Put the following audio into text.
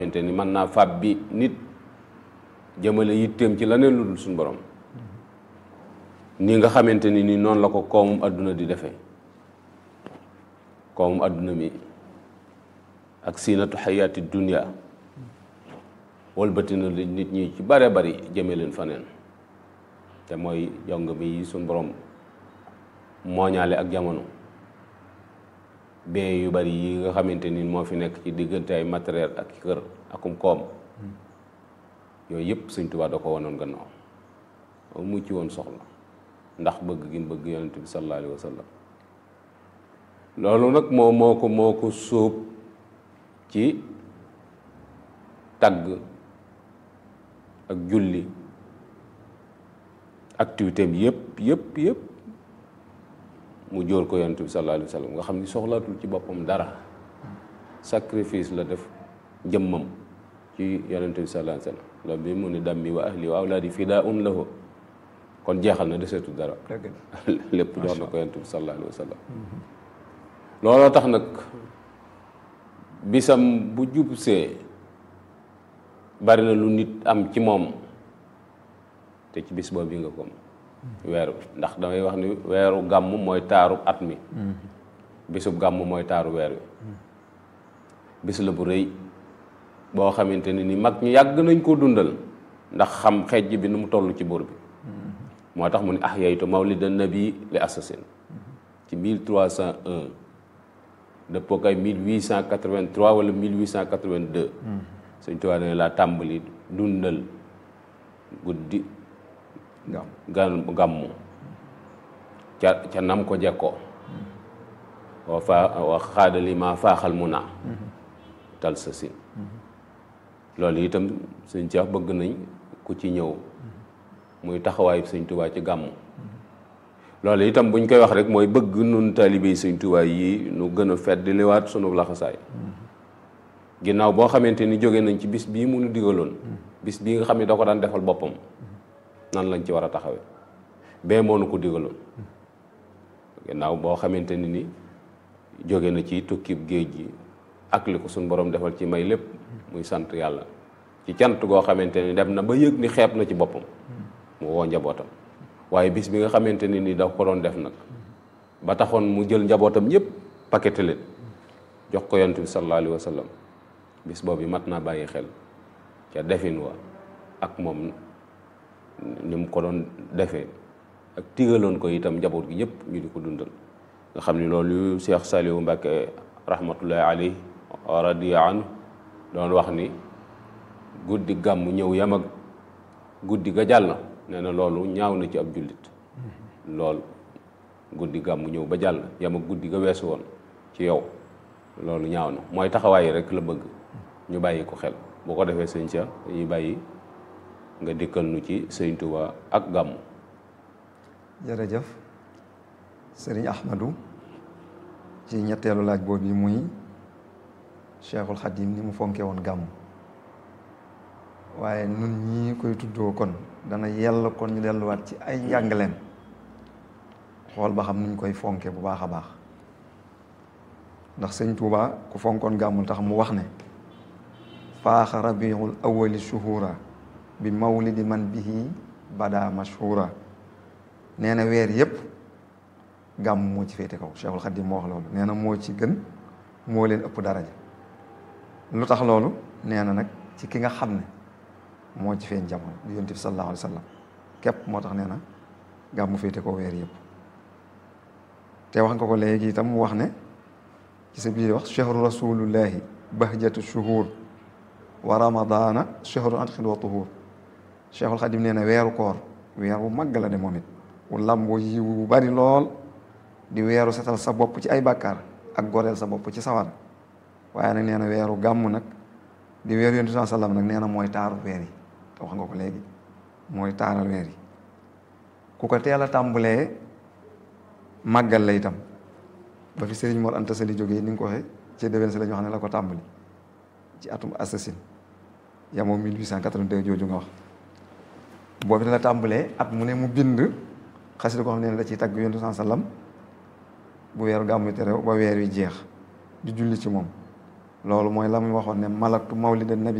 xamante ni mën naa fab bi nit jëmale yitteem ci leneen lu dul suñu borom ni nga xamante ni ni noonu la ko koomum àdduna di defee koomum àdduna mi ak siinatu xayaati dunia walbati na li nit ñi ci bare bari jëme leen faneen te mooy jong mi yi suñ borom mooñaale ak jamono bien yu bari yi nga xamante ni moo fi nekk ci diggante ay matériel ak kër akum koom yooyu yëpp Sëñ Tuubaa da ko wanoon gannaaw moom mu ci woon soxla ndax bëgg gi mu bëgg yonent bi sallallahu alayhi wa sallam loolu nag moo moo ko moo ko sóob ci tagg ak julli activité am yëpp yëpp yëpp mu jóor ko yonent bi sallallahu alayhi wa sallam nga xam ni soxlaatul ci boppam dara sacrifice la def jëmmam ci yonent bi sallallahu alayhi wa sallam loolu bi mu ne dammi wa ahli wa awlaadi fidaa'un lahu kon jeexal na deseetul dara lépp jox na ko yonent bi sallallahu alayhi wa sallam looloo tax nag bisam bu jubsee bari na lu nit am ci moom te ci bis boobu nga ko weeru ndax damay wax ni weeru gàmm mooy taaru at mi bisub gàmm mooy taaru weer wi bis la bu rëy boo xamante ne ni mag ñi yàgg nañ koo dundal ndax xam xejj bi nu mu toll ci buur bi moo tax mu ne ah yaytu mawlida nabi li assasine ci 1301 dëppoo kay 1883 wala 1882 Sëñ Tuubaa ne laa tàmbali dundal guddi gan gàmmu ca ca nam ko jekkoo wa faa wa xaadali ma faaxal mu naa tal sa sin loolu itam sëñ Cheikh bëgg nañ ku ci ñëw muy taxawaayu sëñ Tuubaa ci gàmmu loolu itam buñ koy wax rek mooy bëgg nun taalibe yi sëñ Tuubaa yi nu gën a fedd liwaat sunu laxasaay ginnaaw boo xamante ni jóge nañ ci bis bii mu nu digaloon bis bii nga xam ne da ko daan defal boppam nan lañ ci war a taxawee bee moo nu ko digaloon ginnaaw boo xamante ni ni jóge na ci tukkib géej gi ak li ko suñ borom defal ci may lépp muy sant yàlla ci cant goo xamante ni dem na ba yëg ni xeeb na ci boppam mu woo njabootam waaye bis bi nga xamante ni ni da ko doon def nag ba taxoon mu jël njabootam ñëpp paqueté leen jox ko yonent bi sallallahu alayhi wa sallam bis boobu mat naa bàyyi xel ca defin wa ak moom ni mu ko doon defee ak tigaloon ko itam njaboot gi ñëpp ñu di ko dundal nga xam ni loolu Cheikh Saliou Mbacke rahmatullahi alayhi wa radiya anhu doon wax ni guddi gàmm ñëw yam ak guddi ga jàll nee na loolu ñaaw na ci ab jullit loolu guddi gàmm ñëw ba jàll yam ak guddi ga weesu woon ci yow loolu ñaaw na mooy taxawaay rek la bëgg ñu bàyyi ko xel boo ko defee sëñ Cheikh dañuy bàyyi nga dikkal nu ci sëñ Tuubaa ak gàmm jërëjëf sëriñ Ahmadou ci ñetteelu laaj boobu yi muy Cheikhul Khadim ni mu fonke woon gàmm waaye nun ñii koy tuddoo kon dana yell kon ñu delluwaat ci ay njàngaleem xool ba xam nuñ koy fonke bu baax a baax ndax sëñ Tuubaa ku fonkoon gàmmul tax mu wax ne faaxa rabiul awali shuhura bi mawlidi man bihi bada mashhura nee na weer yépp gàmm moo ci féete kaw Cheikhul Khadim moo wax loolu nee na moo ci gën moo leen ëpp daraja lu tax loolu nee na nag ci ki nga xam ne moo ci feeñ jamono di yonent bi sallallahu alayhi wa sallam képp moo tax nee na gàmm féete kaw weer yépp te wax nga ko léegi itam mu wax ne ci sa biir wax chahru rasulullahi bahjatu shuhur wa ramadana chahru atqin wa tuhur Cheikhul Khadim nee na weeru koor weer bu màgg la de moom it wu làmboo yiw bu bari lool di weeru setal sa bopp ci ay bàkkaar ak goreel sa bopp ci sawar waaye nag nee na weeru gàmm nag di weeru yonent bi sallam nag nee na mooy taaru weer yi te wax nga ko léegi mooy taaral weer yi ku ko teel a tàmbalee màggal la itam ba fi Serigne Mor Anta Sali jógee ni nga ko waxee ci déwén si la ñu xam ne la ko tàmbali ci atum assasine yamoo 1882 jooju nga wax boobu la tàmbalee at mu ne mu bind xasida ko xam ne da ciy tagg yonent bi sallam bu weeru gàmmu terew ba weer wi jeex di julli ci moom loolu mooy la muy waxoon ne malaktu mawlida nabi